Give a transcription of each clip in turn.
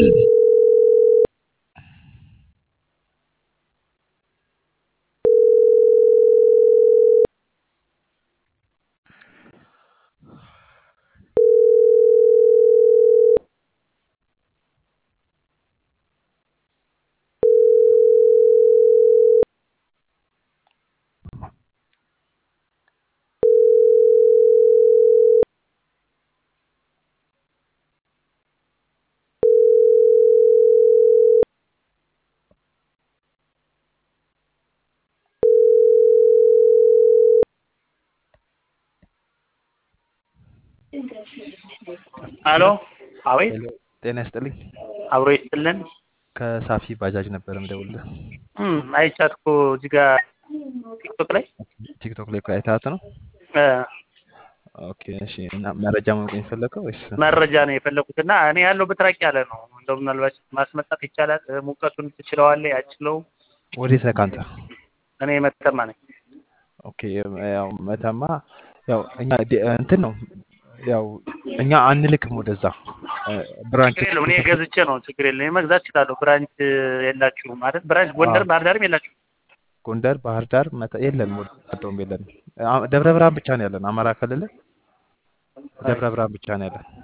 ሄሎ አቤት ሄሎ ጤና ይስጥልኝ። አብሮ ይስጥልን። ከሳፊ ባጃጅ ነበር የምደውልልህ። እም አይቻት እኮ እዚህ ጋር ቲክቶክ ላይ ቲክቶክ ላይ እኮ አይተሃት ነው? እ ኦኬ እሺ። እና መረጃ ማወቅ የፈለከው ወይስ? መረጃ ነው የፈለኩት እና እኔ ያለሁበት ራቅ ያለ ነው። እንደው ምናልባት ማስመጣት ይቻላል? እ ሙቀቱን ትችለዋለህ? አችለውም? ወዴት ነህ ከአንተ? እኔ መተማ ነኝ። ኦኬ ያው መተማ ያው እኛ ዲ- እንትን ነው ያው እኛ አንልክም ወደዛ እ ብራንች ችግር የለውም። እኔ ገዝቼ ነው ችግር የለም። እኔ መግዛት እችላለሁ። ብራንች የላችሁም ማለት ብራንች ጎንደር፣ አዎ። ባህር ዳርም የላችሁም? ጎንደር፣ ባህር ዳር መተ የለንም። ወደውም የለንም። አ- ደብረ ብርሃን ብቻ ነው ያለን። አማራ ክልል ደብረ ብርሃን ብቻ ነው ያለን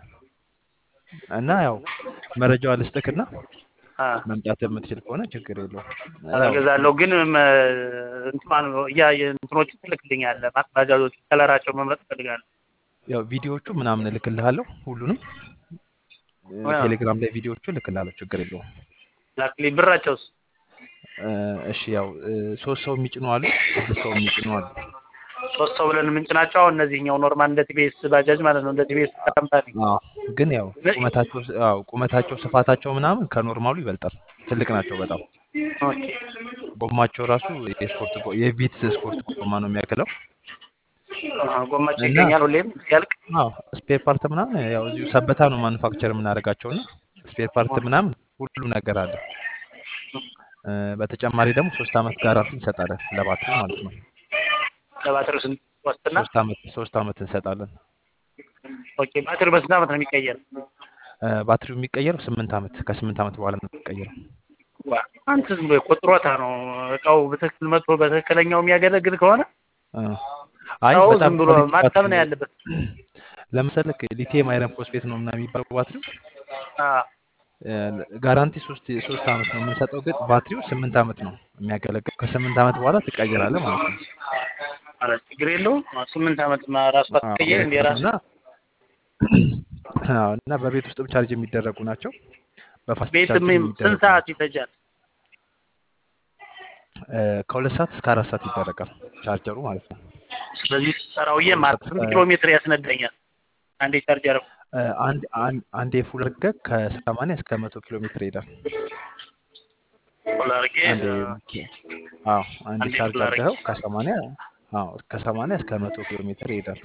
እና ያው መረጃዋ ልስጥክና አ መምጣት የምትችል ከሆነ ችግር የለውም። ያው እገዛለሁ ግን መ- እንትን ያ እንትኖቹ ትልክልኛለህ ማለት ባጃጆች ከለራቸው መምረጥ እፈልጋለሁ። ያው ቪዲዮዎቹ ምናምን እልክልሃለሁ ሁሉንም እ አዎ። ቴሌግራም ላይ ቪዲዮዎቹ እልክልሃለሁ ችግር የለውም። ላክልኝ። ብራቸውስ? እ እሺ ያው እ ሶስት ሰው የሚጭኑ አሉ፣ ስድስት ሰው የሚጭኑ አሉ። ሶስት ሰው ብለን የምንጭናቸው አሁን እነዚህኛው ኖርማል እንደ ቲቢኤስ ባጃጅ ማለት ነው። እንደ ቲቢኤስ ካምፓኒ አዎ ግን ያው ቁመታቸው አዎ ቁመታቸው ስፋታቸው ምናምን ከኖርማሉ ይበልጣል። ትልቅ ናቸው በጣም። ኦኬ። ጎማቸው ራሱ የስፖርት ጎ- የቪትስ ስፖርት ጎማ ነው የሚያክለው። አሃ፣ ጎማቸው እና- ይገኛል ሁሌም ሲያልቅ። አዎ ስፔር ፓርት ምናምን ያው እዚሁ ሰበታ ነው ማኑፋክቸር የምናደርጋቸው እና ስፔር ፓርት ምናምን ሁሉ ነገር አለ። እ በተጨማሪ ደግሞ ሶስት አመት ጋራንቲ እንሰጣለን ለባትሪ ማለት ነው። ለባትሪው ስንት ዋስትና? ሶስት አመት ሶስት አመት እንሰጣለን። ኦኬ። ባትሪው በስንት ዓመት ነው የሚቀየር? እ ባትሪው የሚቀየረው ስምንት አመት ከስምንት አመት በኋላ ነው የሚቀየረው። ዋ አንተ ዝም ብሎ ቆጥሮታ ነው እቃው በትክክል መጥቶ በትክክለኛው የሚያገለግል ከሆነ እ አይ ሰው በጣም ዝም ብሎ ኳሊቲ ማተም ባትሪ ነው ነው። ያለበት። ለምሳሌ ሊቲየም አይረን ፎስፌት ነው ምናምን የሚባለው ባትሪው አ እ ጋራንቲ ሶስት ሶስት አመት ነው የምንሰጠው፣ ግን ባትሪው ስምንት አመት ነው የሚያገለግል። ከስምንት አመት በኋላ ትቀይራለህ ማለት ነው። ኧረ ችግር የለውም። ስምንት ዓመት ማ ራሱ አዎ አትቀየር እንደ ራሱ እና አዎ እና በቤት ውስጥም ቻርጅ የሚደረጉ ናቸው። በፋስት ቤት ቻርጅ ምን የሚደረጉ ስንት ሰዓት ናቸው። ይፈጃል? እ ከሁለት ሰዓት እስከ አራት ሰዓት ይደረጋል ቻርጀሩ ማለት ነው። ስለዚህ ሰራውዬ ከሁለት ማለት ሰዓት ስንት እስከ ኪሎ ሜትር ያስነዳኛል? አንዴ ቻርጅ አደረኩ። እ አንድ አንድ አንዴ ፉል አድርገህ ከሰማንያ እስከ መቶ ኪሎ ሜትር ይሄዳል። ፉል አድርጌ አንዴ አዎ አንዴ አንዴ ቻርጅ ፉል አድርጌ አድርገኸው ከሰማንያ አዎ ከሰማንያ እስከ መቶ ኪሎ ሜትር ይሄዳል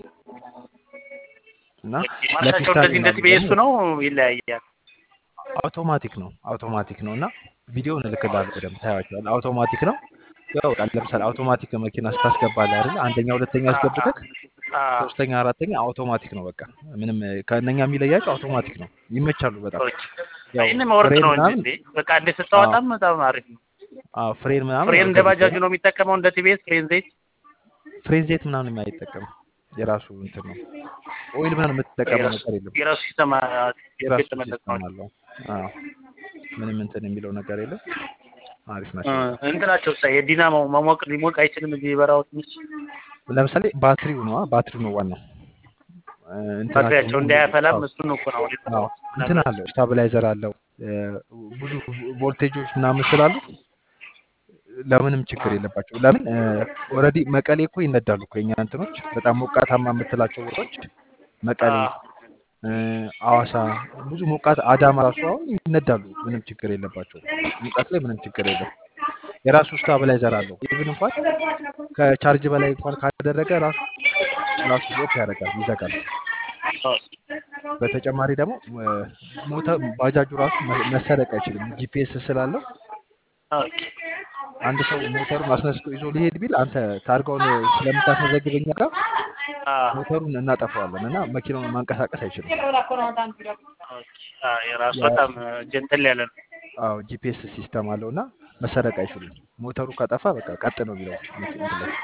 እና ማርሻቸው ለፒስታ እንደዚህ እንደ ምናምን ቲቢኤሱ ደግሞ ነው ይለያያል። አውቶማቲክ ነው አውቶማቲክ ነው እና ቪዲዮውን እልክልሃለሁ በደምብ ታያቸዋለህ። አውቶማቲክ ነው ያው በቃ ለምሳሌ አውቶማቲክ መኪና ስታስገባለህ አይደል አንደኛ ሁለተኛ አ አስገብተህ አ ሶስተኛ አራተኛ አውቶማቲክ ነው በቃ ምንም ከእነኛ የሚለያቸው አውቶማቲክ ነው ይመቻሉ በጣም ኦኬ። ያው ይህን መወርድ ፍሬን ነው እንጂ ምናምን እንዴ በቃ እንደ አዎ ስታወጣም በጣም አሪፍ ነው። አዎ ፍሬን ምናምን ፍሬን ያው እንደ ባጃጁ ገዝተህ ነው የሚጠቀመው እንደ ቲቢኤስ ፍሬን ዘይት ፍሬን ዘይት ምናምን አይጠቀምም የራሱ እንትን ነው ኦይል ምናምን የምትጠቀመው የራሱ ነገር የለም የራሱ ሲስተማ የራሱ የተመለሰ ሲስተም ነው። አለው አዎ ምንም እንትን የሚለው ነገር የለም አሪፍ እ ናቸው በጣም እንትናቸው ሳ የዲናሞ መሞቅ ሊሞቅ አይችልም። እዚህ በራው ትንሽ ለምሳሌ ባትሪው ነው ባትሪው ነው ዋናው እ እንትናቸው ባትሪያቸው ሙሉ እንዳያፈላም አዎ እሱን እኮ ነው አዎ እንትን አለው ስታብላይዘር አለው እ ብዙ ቮልቴጆች ምናምን ስላሉ ለምንም ችግር የለባቸው። ለምን ኦልሬዲ መቀሌ እኮ ይነዳሉ እኮ የኛ እንትኖች በጣም ሞቃታማ የምትላቸው ቦታዎች መቀሌ፣ እ ሐዋሳ ብዙ ሞቃት አዳማ ራሱ አሁን ይነዳሉ። ምንም ችግር የለባቸው። ሙቀት ላይ ምንም ችግር የለም። የራሱ ስታብላይዘር አለው። ኢቭን እንኳን ከቻርጅ በላይ እንኳን ካደረገ ራሱ ራሱ ኦፍ ያደርጋል፣ ይዘጋል። በተጨማሪ ደግሞ እ ሞተር ባጃጁ ራሱ መ- መሰረቅ አይችልም። ጂፒኤስ ስላለው አንድ ሰው ሞተሩን አስነስቶ ይዞ ሊሄድ ቢል አንተ ታርጋውን ስለምታስመዘግበኛ ጋር ሞተሩን እናጠፋዋለን እና መኪናውን ማንቀሳቀስ አይችልም። ኦኬ። አዎ የራሱ ያ- በጣም ጀንተል ያለ ነው። አዎ ጂፒኤስ ሲስተም አለው እና መሰረቅ አይችሉም። ሞተሩ ከጠፋ በቃ ቀጥ ነው የሚለው መኪ- እንትን ላይ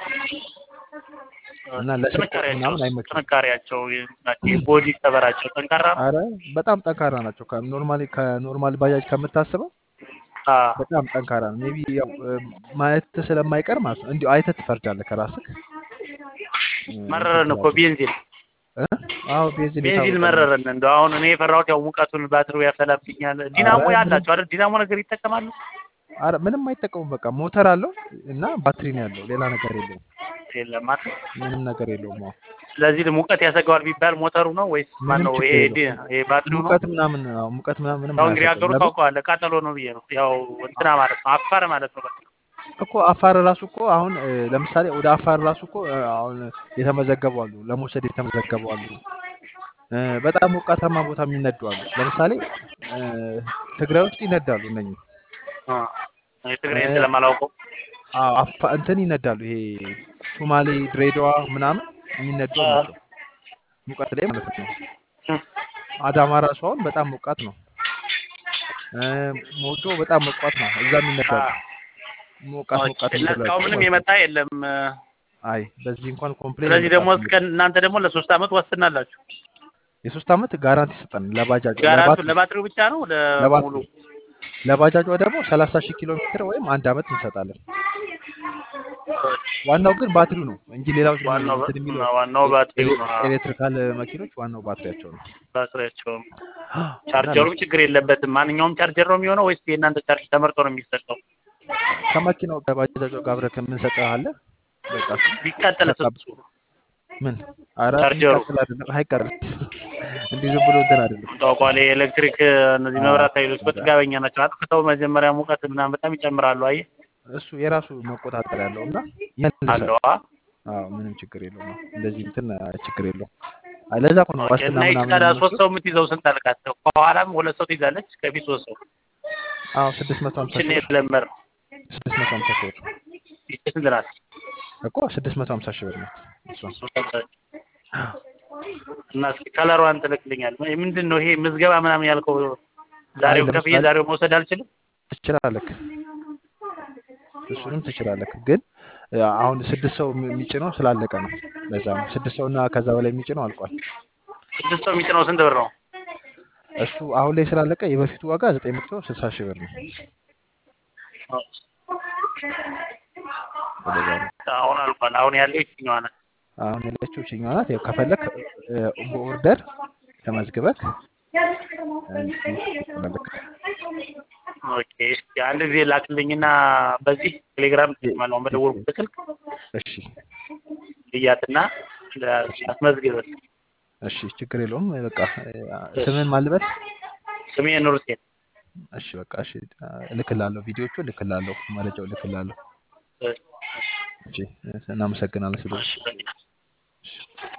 እና ለስርቆት ጥንካሬያቸው ምናምን አይመችም። ጥንካሬያቸው ቦዲ ከበራቸው ጠንካራ ነው። አረ በጣም ጠንካራ ናቸው። ከኖርማሊ ከኖርማል ባጃጅ ከምታስበው አዎ በጣም ጠንካራ ነው። ሜቢ ያው እ፣ ማየት ስለማይቀር ማለት ነው። እንዲሁ አይተህ ትፈርዳለህ ከራስህ እ፣ እንትን መረረን እኮ ስላቸው ቤንዚን እ? አዎ ቤንዚን ቤንዚን የታወቀ ነው። መረረን። እንደው አሁን እኔ የፈራሁት ያው ሙቀቱን ባትሪው ያፈላብኛል። ዲናሞ አረ ምንም ያላቸው አይደል? ዲናሞ ነገር ይጠቀማሉ። አረ ምንም አይጠቀሙም። በቃ ሞተር አለው እና ባትሪ ነው ያለው። ሌላ ነገር የለውም። የለም አይደል? ምንም ነገር የለውም። አዎ ስለዚህ ሙቀት ያሰገዋል ቢባል ሞተሩ ነው ወይስ ምንም ማነው? ችግር ይሄ የለውም። ዲ- ይሄ ባትሪው ነው? ሙቀት ምናምን አዎ ሙቀት ምናምን ምንም ያው እንግዲህ አያሰጠውም። ሀገሩ ለምን ታውቀዋለህ፣ ቃጠሎ ነው ብዬ ነው። ያው እንትና ማለት ነው አፋር ማለት ነው። በቃ እኮ አፋር ራሱ እኮ አሁን እ፣ ለምሳሌ ወደ አፋር ራሱ እኮ እ፣ አሁን የተመዘገቡ አሉ፣ ለመውሰድ የተመዘገቡ አሉ። እ፣ በጣም ሞቃታማ ቦታ የሚነዱ አሉ። ለምሳሌ እ፣ ትግራይ ውስጥ ይነዳሉ እነኚህ አ የትግራይ እ፣ ስለማላውቀው አዎ፣ አፋ- እንትን ይነዳሉ። ይሄ ሶማሌ፣ ድሬዳዋ ምናምን የሚነዱ አ ናቸው። ሙቀት ላይ ማለት ነው። እም፣ አዳማ ራሱ አሁን በጣም ሞቃት ነው። እ፣ ሞጆ በጣም ሞቃት ነው። እዛም አ ይነዳሉ። ሞቃት ኦኬ። ሞቃት እና እስካሁን የሚደላቸው ምንም ማለት ነው። የመጣ የለም። እ፣ አይ በዚህ እንኳን ኮምፕሌን ስለዚህ ደግሞ የመጣብን እስከ እናንተ ደግሞ ለሶስት አመት ዋስትና አላችሁ። የሶስት ዓመት ጋራንቲ ይሰጣል። ለባጃጇ ጋራንቱ ለባትሪ ለባትሪው ብቻ ነው ለሙሉ? ለባትሪ ለባጃጇ ደግሞ 30 ሺህ ኪሎ ሜትር ወይም አንድ ዓመት እንሰጣለን። ዋናው ግን ባትሪው ነው እንጂ ሌላው ዝም ብሎ ዋናው እንትን የሚለው ዋናው ባትሪው ነው። አዎ፣ ኤሌክትሪካል መኪኖች ዋናው ባትሪያቸው ነው። ባትሪያቸውም እና ቻርጀሩም ለሱ ችግር የለበትም። ማንኛውም ቻርጀር ነው የሚሆነው ወይስ የእናንተ ቻርጅ ተመርጦ ነው የሚሰጠው? ከመኪናው ከባጃጇ ጋር አብረህ ከምንሰጠህ አለ በቃ እሱ ቢቃጠል ተቀብ እሱ ምን ኧረ ቻርጀሩ የሚቃጠል አይደለም፣ አይቃጠልም። እንዲህ ዝም ብሎ እንትን አይደለም። ታውቋል። የኤሌክትሪክ እነዚህ አዎ፣ መብራት ኃይሎች በቃ በጥጋበኛ ናቸው። አጥፍተው መጀመሪያ ሙቀት ምናምን በጣም ይጨምራሉ። አየህ እሱ የራሱ መቆጣጠር ያለው እና ይመልሳል። አለዋ። አዎ ምንም ችግር የለውም። እንደዚህ እንትን ችግር የለውም። አይ ለዛ እኮ ነው ኦኬ። ዋስትና እና ይቺ ምናምን ታዲያ ሶስት የምንወስደው። ሰው የምትይዘው ስንት አልካት? ከኋላም ሁለት ሰው ትይዛለች፣ ከፊት ሶስት ሰው። አዎ ስድስት መቶ ሀምሳ ይችን ሺህ ብር የለመር ስድስት መቶ ሀምሳ ሺህ ብር ይቺ ስንት ናት? እኮ ስድስት መቶ ሀምሳ ሺህ ብር ናት እሷ። እና እስኪ ከለሯን ትልክልኛል። ምንድን ነው ይሄ ምዝገባ ምናምን ያልከው? አይ ዛሬው ከፍዬ ለምሳሌ ዛሬው መውሰድ አልችልም? ትችላለህ፣ እሱንም ትችላለህ። ግን ያ አሁን ስድስት ሰው የሚ- የሚጭነው ስላለቀ ነው። ለዛ ነው ስድስት ሰው እና ከዛ በላይ የሚጭነው አልቋል። ስድስት ሰው የሚጭነው ስንት ብር ነው? እሱ አሁን ላይ ስላለቀ የበፊቱ ዋጋ ዘጠኝ መቶ ስልሳ ሺህ ብር ነው። ወደዛ ነው አሁን አልቋል። አሁን ያለው ይችኛዋ ናት። አሁን ያለችው ችኛዋ ናት። ያው ከፈለክ እ፣ በኦርደር ተመዝግበክ እንትን ትላለክ። ኦኬ እስኪ አንድ ጊዜ ላክልኝና በዚህ ቴሌግራም ማለት በደወልኩት ስልክ እሺ ልያትና አስመዝግበል። እሺ ችግር የለውም። በቃ እ፣ ስምህን ማልበት ስሜ ኑር ሁሴን። እሺ በቃ እሺ እልክላለሁ፣ ቪዲዮቹ እልክላለሁ፣ መረጃው እልክላለሁ። እሺ እናመሰግናለን ስለ እሺ፣ በቃ። እሺ